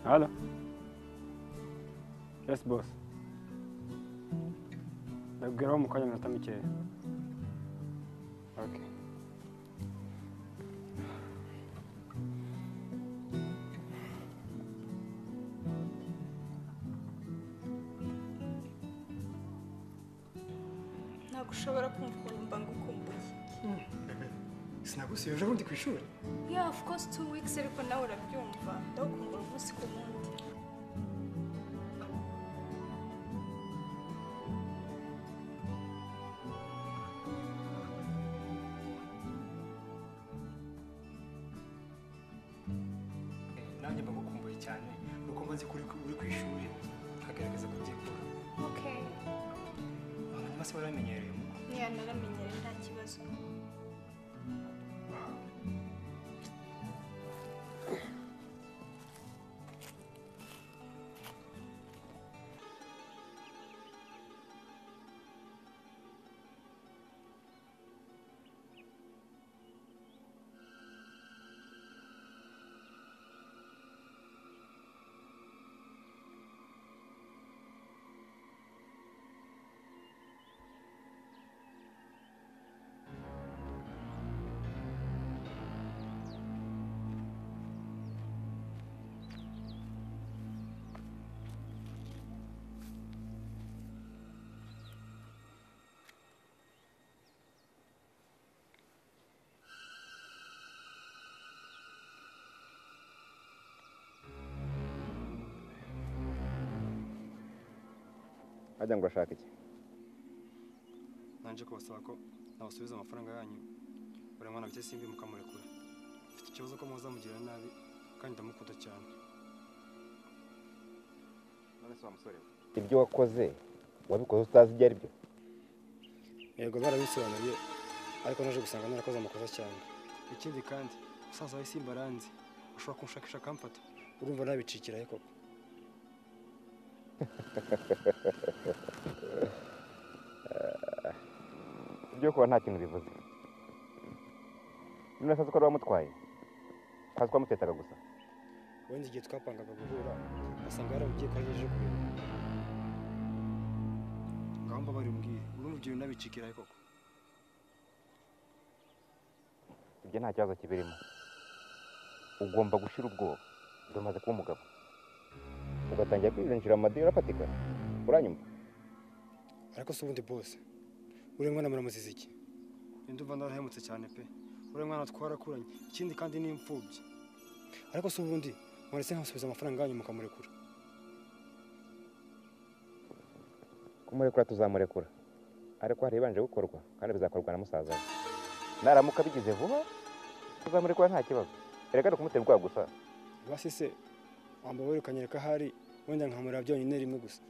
Hello. Yes, boss. Ndabwiraho mu kanya minota mikeya. Okay. ntabwo ushobora kumva ukuntu mba ngukumbuye sinagusuye ejo bundi ku ishuri ya of course two weeks ariko nawe urabyumva ndagukumbura umunsi ku wundi nanjye mbagukumbuye cyane nuko mbanze ko uri ku- uri ku ishuri nkagaragaza ko ugiye gukora okay abantu bose baramenyereye mu niya naramenyere nta kibazo ajya ngo ashake iki nanjye kubasaba ko nabasubiza amafaranga yanyu buri mwana bike simbi mukamurekura mfite ikibazo ko muzamugirira nabi kandi ndamukunda cyane none se wa musore ibyo wakoze wabikoze utazi ibyo aribyo yego barabisobanuriye ariko naje gusanga narakoze amakosa cyane ikindi kandi musaza wawe simba aranzi ushobora kunshakisha akamfata urumva nabicikirahe koko ibyo kuba nta kintu bivuze niba asazi ko ari wamutwaye azi ko wamutetaga gusa wenda igihe twapangaga guhura basanga yarabugiye ko agejeje kureba ngaho mbabare umbwire urumva ibyo bintu nabicikirahe koko ibyo nta kibazo kibirimo ugomba gushira ubwoba dore umaze kuba umugabo ugatangira kwirinjira mu madini urafatika uranyumva ariko si ubundi bose uriya mwana muramuziza iki ninde umva narahemutse cyane pe uriya mwana twarakuranye ikindi kandi ni imfubyi ariko si ubundi mwaretse nkasubiza amafaranga yanyu mukamurekura kumurekura tuzamurekura ariko hari ibanje gukorwa kandi bizakorwa na musaza we naramuka bigize vuba tuzamurekura nta kibazo erega ni ukumutera ubwoba gusa basi se wamba wirukanyereka ahari wenda nkamureba byonyine rimwe gusa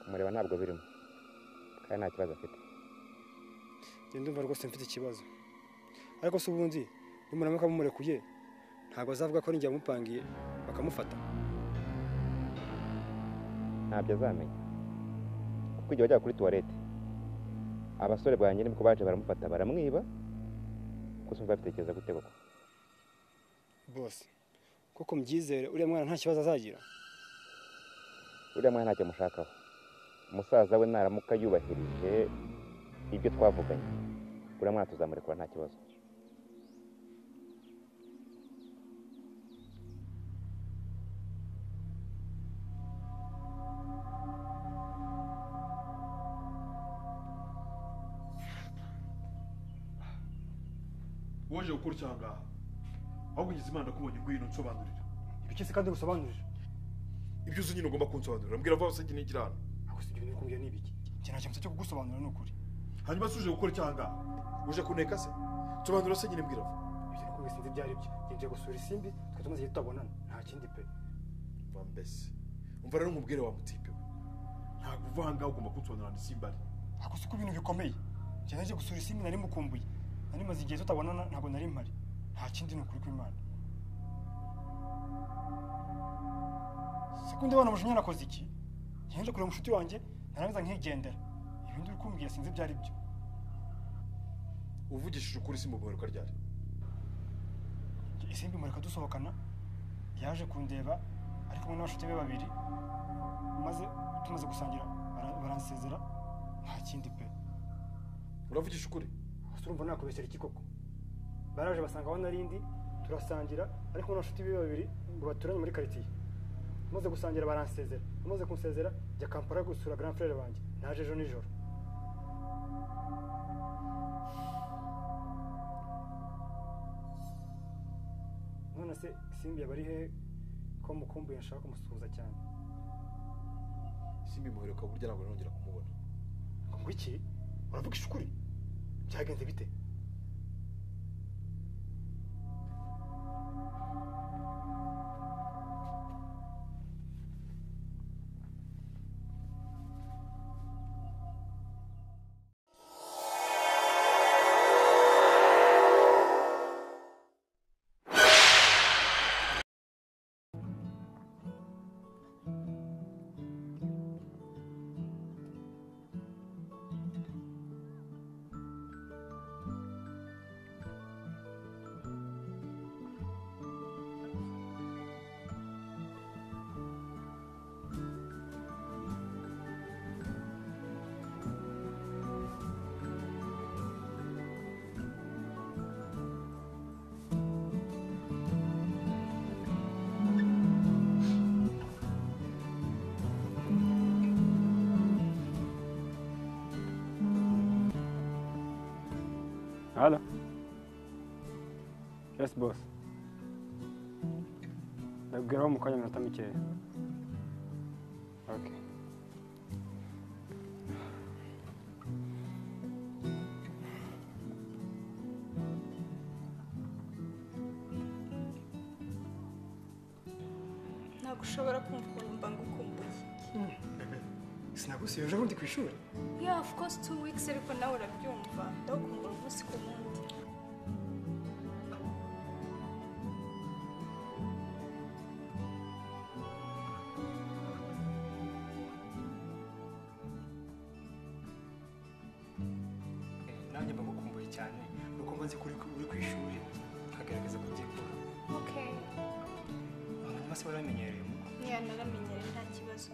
kumureba ntabwo birimo kandi nta kibazo afite njye ndumva rwose mfite ikibazo ariko si ubundi nimuramuka mumurekuye ntabwo azavuga ko ninjye wamupangiye bakamufata ntabyo azamenya kuko igihe wajyaga kuri tuwarete abasore banjye nibwo baje baramufata baramwiba gusa umva babitekereza gute koko bose kuko mbyizere uriya mwana nta kibazo azagira uriya mwana ntacyo amushakaho musaza we naramuka yubahirije ibyo twavuganye uriya mwana tuzamurekura nta kibazo waje gukora icyaha ngaha ahubwo ngize imana ndakubonye ngwino nsobanurira ibikizi kandi ngusobanurire ibyo uzi nyine ugomba kunsobanurira mbwira vuba wasenge n'igira hano ako si ibyo biri kumbwira ni ibiki njye nta kintu cyo kugusobanurira ni ukuri hanyuma se uje gukora icyaha ngaha uje kuneka se nsobanura se nyine mbwira vuba ibyo ni kubwira sinzi ibyo ari byo njye ngiye gusura isimbi twe tumaze igihe tutabonana nta kindi pe mva mbese umva rero nkubwire wa mutipe we ntabwo uva aha ngaha ugomba kunsobanurira ni simba ari ako si ko ibintu bikomeye njye naje gusura isimbi nari mukumbuye nari maze igihe tutabonana ntabwo nari mpari nta kindi ni ukuri kw'imana sekundi abana mujinya nakoze iki njye nje kureba umushuti wanjye narangiza nkigendera ibindi uri kumbwira sinzi ibyo ari byo uvugishije ukuri simba ubuheruka ryari Njye isimbi mureka dusohokana yaje kundeba ari kumwe n'abashuti be babiri maze tumaze gusangira bara- baransezera nta kindi pe uravugisha ukuri ese urumva nakubeshyera iki koko baraje basanga aho narindi turasangira ariko n'abashuti be babiri ngo baturanye muri karitsiye maze gusangira baransezera amaze kunsezera njya kampala gusura grand frere banjye naje ejo nijoro none se simbi yaba ari hehe ko mukumbuye nshaka kumusuhuza cyane simbi muheruka burya ntabwo nongera kumubona ngo ngwiki uravugisha ukuri byagenze bite Hello. Yes, boss. Ndabwiraho mu kanya minota mikeya. Okay. ntabwo ushobora kumva ukuntu mba ngukumbuye sinagusuye ejo bundi ku ishuri yeah of course two weeks ariko nawe urabyumva ndagukumbura umunsi ku wundi nanjye mba ngukumbuye cyane ni uko maze kuri uri ku ishuri nkagaragaza kubyikora okay abantu bose baramenyereye mu niya naramenyere nta kibazo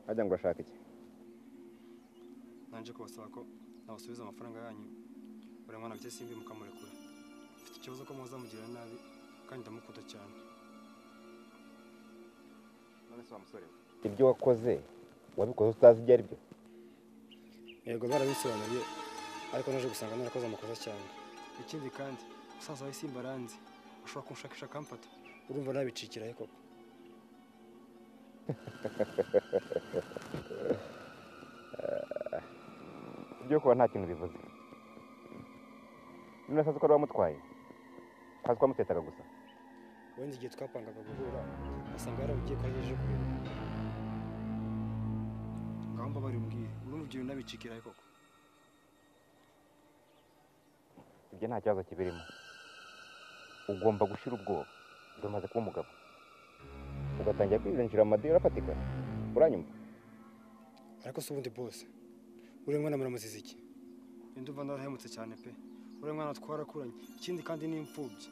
Hajya ngo urashaka iki nanjye kubasaba ko nabasubiza amafaranga yanyu buri mwana bike simbi mukamurekura mfite ikibazo ko muzamugirira nabi kandi ndamukunda cyane none se wa musore ibyo wakoze wabikoze utazi ibyo ari byo yego barabisobanuriye ariko naje gusanga narakoze amakosa cyane ikindi kandi musaza wawe simba aranzi ushobora kunshakisha akamfata urumva nabicikirahe koko ibyo kuba nta kintu bivuze niba asazi ko ari wamutwaye azi ko wamutetaga gusa wenda igihe twapangaga guhura asanga yarabugiye ko agejeje kureba ngaho mbabare umbwire urumva ibyo bintu nabicikirahe koko ibyo nta kibazo kibirimo ugomba gushira ubwoba dore umaze kuba umugabo ugatangira kwirinjira mu madini arafatika uranyuma ariko se ubundi bose uriya mwana muramuziza iki ndumva narahemutse cyane pe uriya mwana twarakuranye ikindi kandi ni imfubyi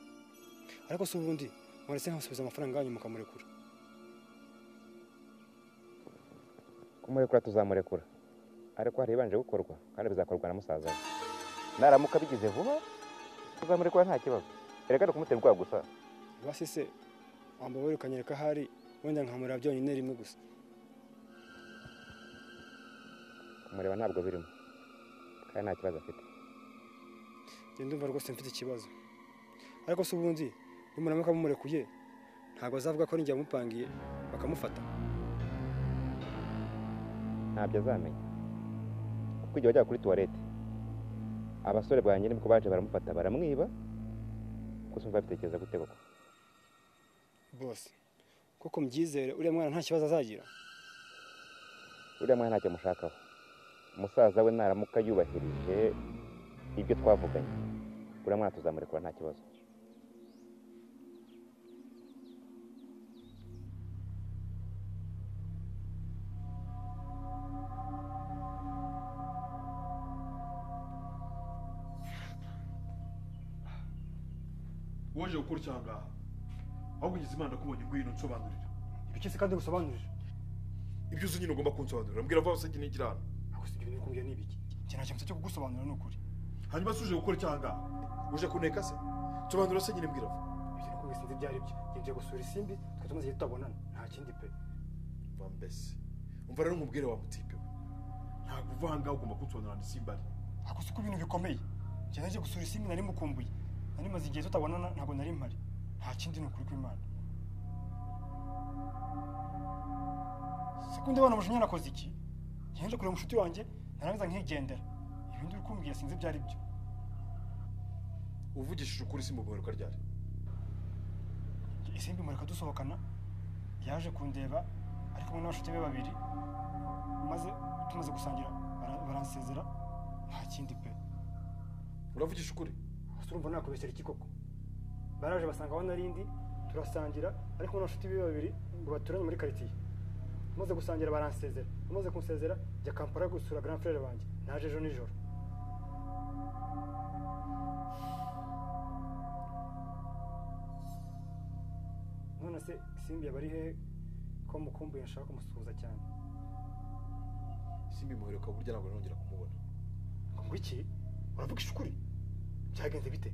ariko se ubundi mwaretse nkamusubiza amafaranga yanyu mukamurekura kumurekura tuzamurekura ariko hari ibanje gukorwa kandi bizakorwa na musaza we naramuka abigize vuba tuzamurekura nta kibazo reka ni kumutera ubwoba gusa basi se wamba wirukanye reka ahari wenda nkamurira byonyine rimwe gusa kumureba ntabwo birimo kandi nta kibazo afite njye ndumva rwose mfite ikibazo ariko se ubundi nimuramuka mumurekuye ntabwo azavuga ko ari njye wamupangiye bakamufata ntabyo azamenya kuko igihe wajyaga kuri tuwarete abasore bwanjye nibwo baje baramufata baramwiba gusa umva bitekereza gute koko bose kuko mbyizere uriya mwana nta kibazo azagira uriya mwana ntacyo amushakaho umusaza we naramuka yubahirije ibyo twavuganye uriya mwana tuzamurekura nta kibazo waje gukora icyaha ngaha ahubwo ngize imana kubonye ngwino nsobanurira ibiki se kandi ngusobanurire ibyo uzi nyine ugomba kunsobanurira mbwira vuba wasabye n'igira hano ntabwo se ibyo biri kumbwira ni ibiki njye nta kintu cyo kugusobanurira ni ukuri hanyuma se uje gukora icyaha ngaha uje kuneka se nsobanura se nyine mbwira vuba ibyo ni kubwira sinzi ibyo ari byo njye ngiye gusura isimbi twe tumaze igihe tutabonana nta kindi pe va mbese umva rero nkubwire wa mutipe we ntabwo uva aha ngaha ugomba kunsobanurira ni simba ari ntabwo se ko ibintu bikomeye njye nagiye gusura isimbi nari mukumbuye nari maze igihe tutabonana ntabwo nari mpari nta kindi ni ukuri kw'imana se ko ndabona umujinya nakoze iki njye nje kureba umushuti wanjye narangiza nkigendera ibindi uri kumbwira sinzi ibyo ari byo uvugishije ukuri simba ugaheruka ryari isimbi mureka dusohokana yaje kundeba ari kumwe n'abashuti be babiri maze tumaze gusangira bara- baransezera nta kindi pe uravugisha ukuri ese urumva nakubeshyera iki koko baraje basanga aho nari ndi turasangira ariko n'abashuti be babiri ngo baturanye muri karitsiye amaze gusangira baransezera amaze kunsezera njya kampala gusura grand frere banjye naje ejo nijoro none se simbi yaba ari hehe ko mukumbuye nshaka kumusuhuza cyane simba imuheruka burya ntabwo nongera kumubona ngo iki uravuga ishukuri byagenze bite